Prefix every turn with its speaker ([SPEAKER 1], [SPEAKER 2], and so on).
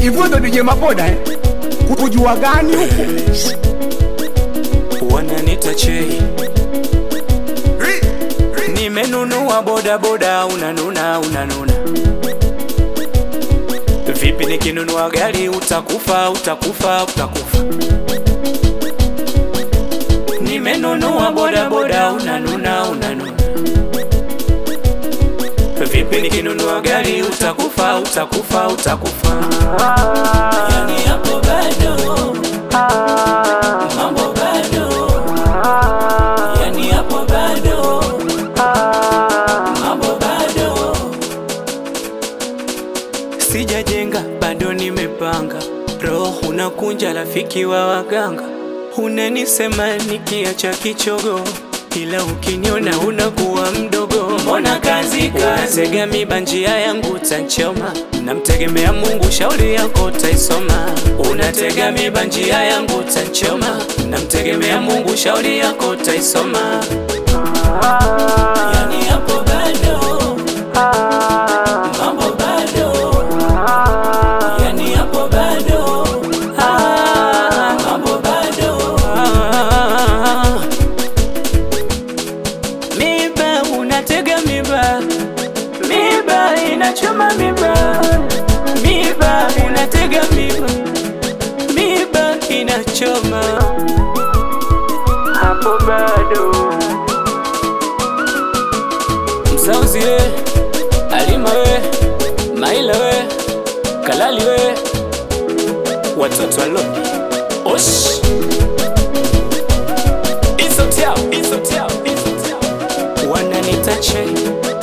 [SPEAKER 1] hivyo ndo DJ Mapoda eh? Kujua gani huko?
[SPEAKER 2] wananita chei nimenunua bodaboda unanuna unanuna vipi nikinunua gari utakufa utakufa utakufa nimenunua bodaboda unanuna unanuna vipi nikinunua gari utakufa utakufa utakufa yani hapo bado mambo bado yani hapo bado mambo bado sijajenga bado nimepanga roho unakunja rafiki wa waganga unanisema nikiacha kichogo ila ukiniona unakuwa mdogo mbona kazi kasega miba njia yangu tanchoma namtegemea mungu shauri yako taisoma unatega miba njia yangu tanchoma namtegemea mungu shauri yako taisoma yani hapo bado mambo bado yani hapo bado ah, mambo bado ah. Miba unatega miba, miba inachoma miba, miba unatega miba, miba inachoma hapo bado. Mzauzi we, Alima we, Maila we, Kalali we, watoto wa Lodi. Osh! Isotiao, isotiao, isotiao. Wananita che